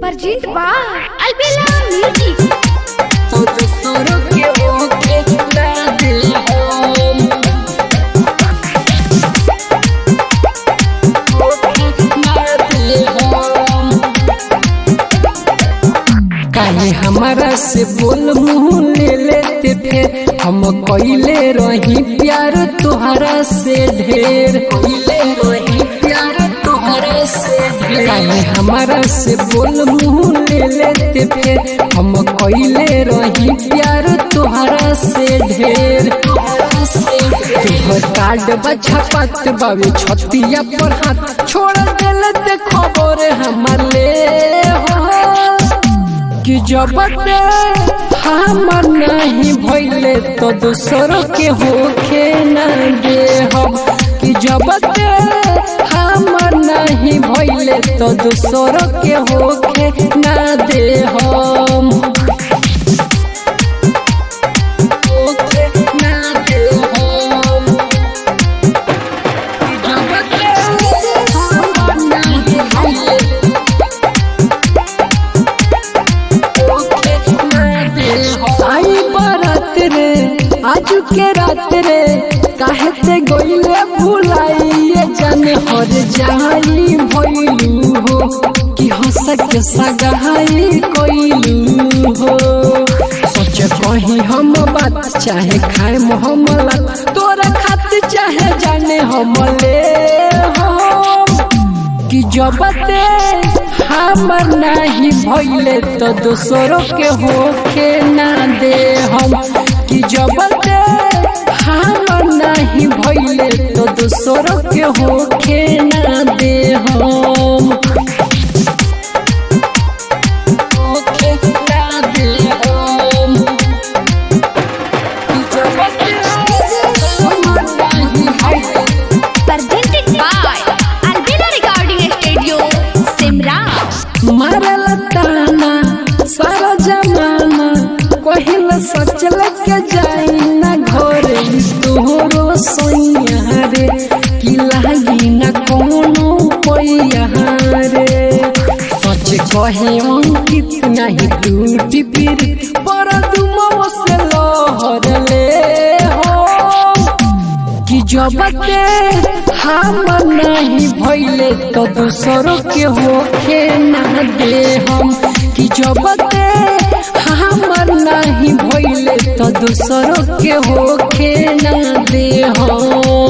Perjint ba Albela Music तो दूसरों के होके ना दिल हम होके ना दिल हम काहे हमारा से बोल मुंह ले लेते फिर हम कइले रही प्यार तोहरा से ढेर कइले रही प्यार तोहरा से ढेर काहे हमारा से बोल मुंह ले लेते फिर हम कइले रही प्यार तोहरा से ढेर तोहरा से तोहर कार्ड बछा पात बावे छतिया पर हाथ छोड़ देले ते खबर हमर ले हो कि जब हमर नहीं भइले तो दूसरों के होके न दे हम कि जब हमर नहीं भइले तो दूसरों के होके न दे हम होके न दे हम कि जब हमर नहीं भइले आई बारात रे आज के रात रे काहे ते गइले भुलाइए जाने हर जाई भइलू हो कि हंस के सगाई कइलू हो सोच कहीं हम बात चाहे खाए मोहम्मला तोरा खातिर चाहे जाने हम ले हो कि जब ते हमर नहीं भइले तो दूसरों के होके ना दे हम कि जब ते हमर नहीं भइले तो दूसरों के होके ना दे हम होके ना दे हम कि जब ते हमर नहीं भइले Presented by Albela Recording Studio Simra मारल ताना सारा जमाना कहिल सच लेके जाई ना घरे तोहरो सोइया रे कि लागी ना कोनो पैया रे सच कहे अंकित नहीं टूटी फिर पर तुम से लहर ले हो कि जब ते हम नहीं भइले तो दूसरों के होके ना दे हम कि जब ते हमर नहीं भइले तो दूसरों के होके ना दे हम